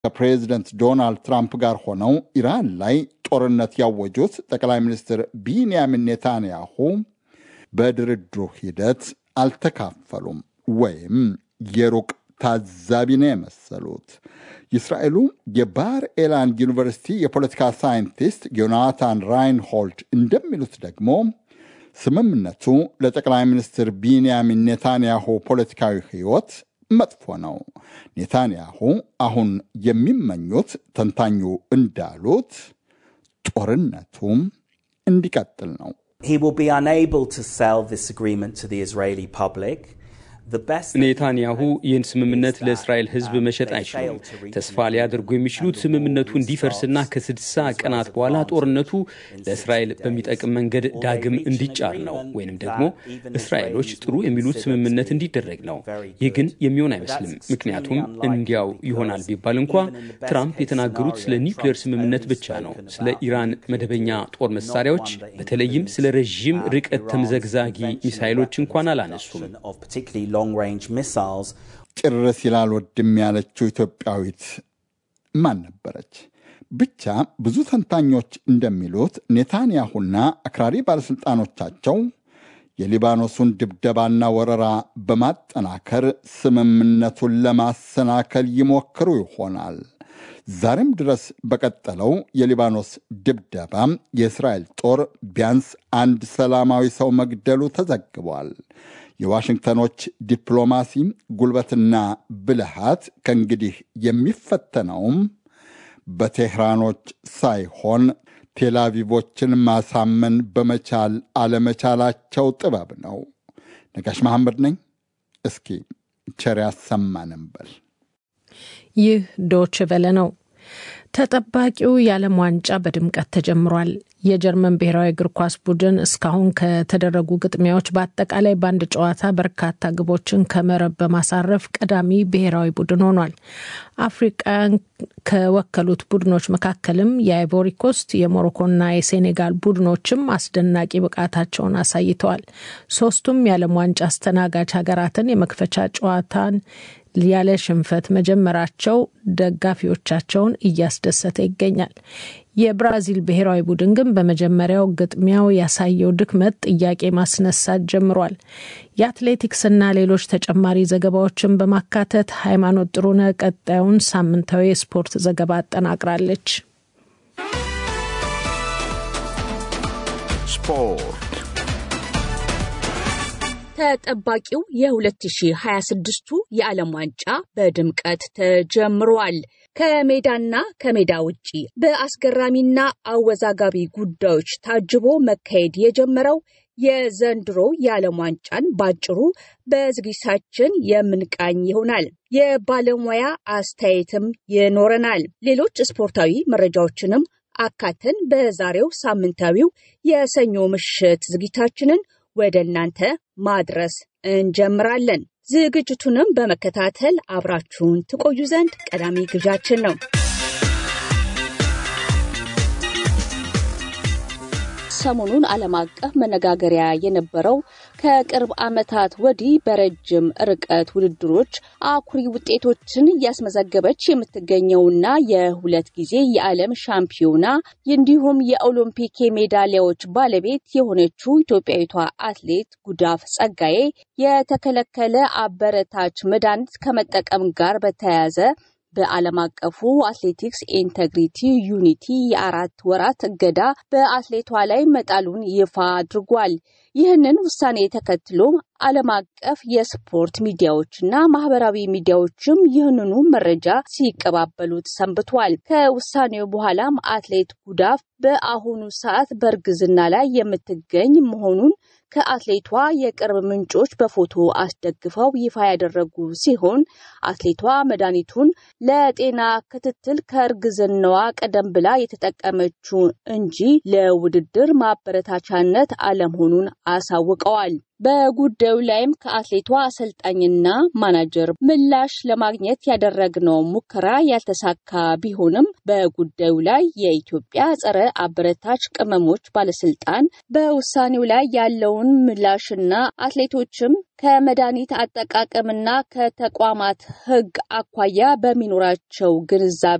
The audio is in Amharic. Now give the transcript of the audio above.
ከፕሬዚደንት ዶናልድ ትራምፕ ጋር ሆነው ኢራን ላይ ጦርነት ያወጁት ጠቅላይ ሚኒስትር ቢንያሚን ኔታንያሁ በድርድሩ ሂደት አልተካፈሉም ወይም የሩቅ ታዛቢ ነው የመሰሉት። የእስራኤሉ የባር ኤላን ዩኒቨርሲቲ የፖለቲካ ሳይንቲስት ዮናታን ራይንሆልድ እንደሚሉት ደግሞ ስምምነቱ ለጠቅላይ ሚኒስትር ቢንያሚን ኔታንያሁ ፖለቲካዊ ሕይወት መጥፎ ነው። ኔታንያሁ አሁን የሚመኙት ተንታኙ እንዳሉት ጦርነቱም እንዲቀጥል ነው። He will be unable to sell this agreement to the Israeli public. ኔታንያሁ ይህን ስምምነት ለእስራኤል ሕዝብ መሸጥ አይችሉም። ተስፋ ሊያደርጉ የሚችሉት ስምምነቱ እንዲፈርስና ከስድሳ ቀናት በኋላ ጦርነቱ ለእስራኤል በሚጠቅም መንገድ ዳግም እንዲጫር ነው፣ ወይንም ደግሞ እስራኤሎች ጥሩ የሚሉት ስምምነት እንዲደረግ ነው። ይህ ግን የሚሆን አይመስልም። ምክንያቱም እንዲያው ይሆናል ቢባል እንኳ ትራምፕ የተናገሩት ስለ ኒውክሌር ስምምነት ብቻ ነው። ስለ ኢራን መደበኛ ጦር መሳሪያዎች በተለይም ስለ ረዥም ርቀት ተምዘግዛጊ ሚሳይሎች እንኳን አላነሱም። ጭር ሲል አልወድም ያለችው ኢትዮጵያዊት ማን ነበረች? ብቻ ብዙ ተንታኞች እንደሚሉት ኔታንያሁና አክራሪ ባለሥልጣኖቻቸው የሊባኖሱን ድብደባና ወረራ በማጠናከር ስምምነቱን ለማሰናከል ይሞክሩ ይሆናል። ዛሬም ድረስ በቀጠለው የሊባኖስ ድብደባ የእስራኤል ጦር ቢያንስ አንድ ሰላማዊ ሰው መግደሉ ተዘግቧል። የዋሽንግተኖች ዲፕሎማሲ ጉልበትና ብልሃት ከእንግዲህ የሚፈተነውም በቴህራኖች ሳይሆን ቴላቪቮችን ማሳመን በመቻል አለመቻላቸው ጥበብ ነው። ነጋሽ መሐመድ ነኝ። እስኪ ቸር ያሰማንም በል። ይህ ዶች ቨለ ነው። ተጠባቂው የዓለም ዋንጫ በድምቀት ተጀምሯል። የጀርመን ብሔራዊ እግር ኳስ ቡድን እስካሁን ከተደረጉ ግጥሚያዎች በአጠቃላይ በአንድ ጨዋታ በርካታ ግቦችን ከመረብ በማሳረፍ ቀዳሚ ብሔራዊ ቡድን ሆኗል። አፍሪቃን ከወከሉት ቡድኖች መካከልም የአይቮሪ ኮስት፣ የሞሮኮና የሴኔጋል ቡድኖችም አስደናቂ ብቃታቸውን አሳይተዋል። ሶስቱም የዓለም ዋንጫ አስተናጋጅ ሀገራትን የመክፈቻ ጨዋታን ያለ ሽንፈት መጀመራቸው ደጋፊዎቻቸውን እያስደሰተ ይገኛል። የብራዚል ብሔራዊ ቡድን ግን በመጀመሪያው ግጥሚያው ያሳየው ድክመት ጥያቄ ማስነሳት ጀምሯል። የአትሌቲክስና ሌሎች ተጨማሪ ዘገባዎችን በማካተት ሃይማኖት ጥሩነህ ቀጣዩን ሳምንታዊ የስፖርት ዘገባ አጠናቅራለች። ስፖርት ተጠባቂው የ2026ቱ የዓለም ዋንጫ በድምቀት ተጀምሯል። ከሜዳና ከሜዳ ውጪ በአስገራሚና አወዛጋቢ ጉዳዮች ታጅቦ መካሄድ የጀመረው የዘንድሮ የዓለም ዋንጫን ባጭሩ በዝግጅታችን የምንቃኝ ይሆናል። የባለሙያ አስተያየትም ይኖረናል። ሌሎች ስፖርታዊ መረጃዎችንም አካተን በዛሬው ሳምንታዊው የሰኞ ምሽት ዝግጅታችንን ወደ እናንተ ማድረስ እንጀምራለን። ዝግጅቱንም በመከታተል አብራችሁን ትቆዩ ዘንድ ቀዳሚ ግብዣችን ነው። ሰሞኑን ዓለም አቀፍ መነጋገሪያ የነበረው ከቅርብ ዓመታት ወዲህ በረጅም ርቀት ውድድሮች አኩሪ ውጤቶችን እያስመዘገበች የምትገኘውና የሁለት ጊዜ የዓለም ሻምፒዮና እንዲሁም የኦሎምፒክ የሜዳሊያዎች ባለቤት የሆነችው ኢትዮጵያዊቷ አትሌት ጉዳፍ ጸጋዬ የተከለከለ አበረታች መድኃኒት ከመጠቀም ጋር በተያያዘ በዓለም አቀፉ አትሌቲክስ ኢንተግሪቲ ዩኒቲ የአራት ወራት እገዳ በአትሌቷ ላይ መጣሉን ይፋ አድርጓል። ይህንን ውሳኔ ተከትሎ ዓለም አቀፍ የስፖርት ሚዲያዎችና ማህበራዊ ሚዲያዎችም ይህንኑ መረጃ ሲቀባበሉት ሰንብቷል። ከውሳኔው በኋላም አትሌት ጉዳፍ በአሁኑ ሰዓት በእርግዝና ላይ የምትገኝ መሆኑን ከአትሌቷ የቅርብ ምንጮች በፎቶ አስደግፈው ይፋ ያደረጉ ሲሆን አትሌቷ መድኃኒቱን ለጤና ክትትል ከእርግዝናዋ ቀደም ብላ የተጠቀመችው እንጂ ለውድድር ማበረታቻነት አለመሆኑን አሳውቀዋል። በጉዳዩ ላይም ከአትሌቷ አሰልጣኝና ማናጀር ምላሽ ለማግኘት ያደረግነው ሙከራ ያልተሳካ ቢሆንም በጉዳዩ ላይ የኢትዮጵያ ጸረ አበረታች ቅመሞች ባለስልጣን በውሳኔው ላይ ያለውን ምላሽና አትሌቶችም ከመድኃኒት አጠቃቀምና ከተቋማት ሕግ አኳያ በሚኖራቸው ግንዛቤ